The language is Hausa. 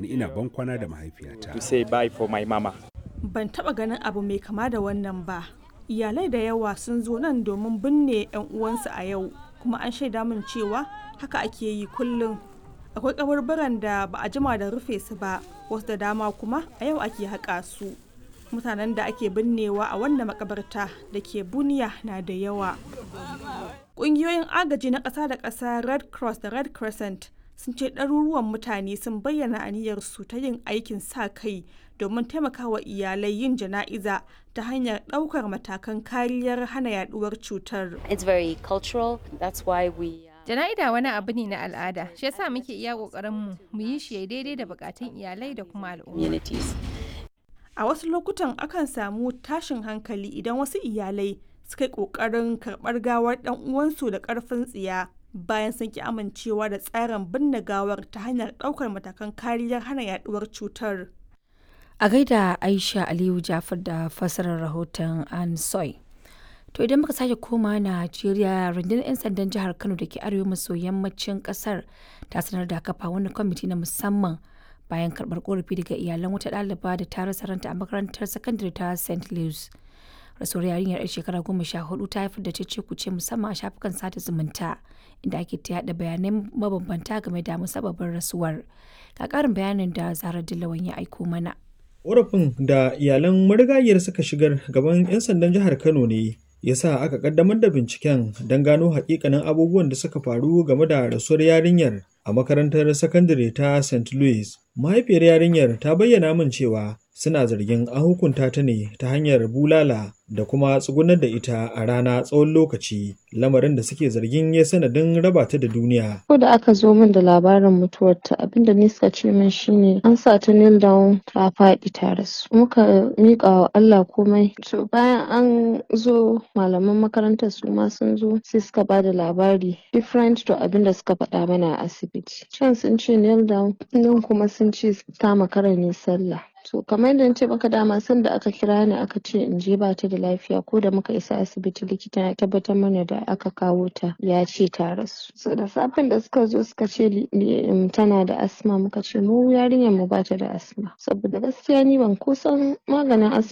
ni ina ban kwana da mahaifiyata to say bye for my mama. Ban taɓa ganin abu mai kama da wannan ba. Iyalai da yawa sun zo nan domin binne 'yan uwansu a yau, kuma an shaida min cewa haka ake yi kullum. Akwai kaburburan da ba a jima da rufe su ba, wasu da dama kuma a yau ake haƙa su. Mutanen da ake binnewa a wannan makabarta da ke Buniya na da yawa. Ƙungiyoyin agaji na ƙasa da ƙasa Red Cross da Red Crescent sun ce ɗaruruwan mutane sun bayyana aniyarsu ta yin aikin sa kai domin taimakawa iyalai yin jana'iza ta hanyar ɗaukar matakan kariyar hana yaduwar cutar. It's very cultural. That's why we. uh, Jana'ida wani abu ne na al'ada, shi yasa muke iya ƙoƙarin mu mu yi shi ya daidai da bukatun iyalai da kuma al'umma. communities. A wasu lokutan akan samu tashin hankali idan wasu iyalai suka yi ƙoƙarin karɓar gawar ɗan uwansu da ƙarfin tsiya bayan sun ki amincewa da tsarin binne gawar ta hanyar ɗaukar matakan kariyar hana yaduwar cutar. A gaida Aisha Aliyu Jafar da fassarar rahoton An Soy. To idan muka sake koma Najeriya rundunar 'yan sandan jihar Kano da ke arewa maso yammacin kasar ta sanar da kafa wani kwamiti na musamman bayan karɓar korafi daga iyalan wata ɗaliba da ta rasa ranta a makarantar sakandare ta St. Louis. Rasuwar yarinyar 'yar shekara goma sha hudu ta haifar da cece kuce musamman a shafukan sada zumunta inda ake ta yaɗa bayanai mabambanta game da musabbabin rasuwar. Ga ƙarin bayanin da Zara Dillawan ya aiko mana. Ƙorafin da iyalan marigayiyar suka shigar gaban 'yan sandan jihar Kano ne ya sa aka kaddamar da binciken don gano hakikanin abubuwan da suka faru game da rasuwar yarinyar a makarantar sakandare ta St. Louis. Mahaifiyar yarinyar ta bayyana min cewa suna zargin an hukunta ta ne ta hanyar bulala da kuma tsugunar da ita a rana tsawon lokaci lamarin da suke zargin ya sanadin raba ta da duniya. Ko da aka zo min da labarin mutuwarta abinda ni suka ce min shine an sa ta kneel down ta faɗi ta rasu. Muka miƙa wa Allah komai. To bayan an zo malaman makarantar su ma sun zo sai suka ba da labari different to abinda suka faɗa mana a asibiti. Can sun ce kneel down nan kuma sun ce ta makara ne sallah. To kamar yadda na ce maka dama sanda aka kira ni aka ce in je ba ta da lafiya ko da muka isa asibiti likita ya tabbatar mana da aka kawo ta ya ce ta rasu. So da safen da suka zo suka ce li- li- um, tana da asma muka ce mu yarinyar mu ba ta da asma. Saboda gaskiya ni ban kusan maganin asma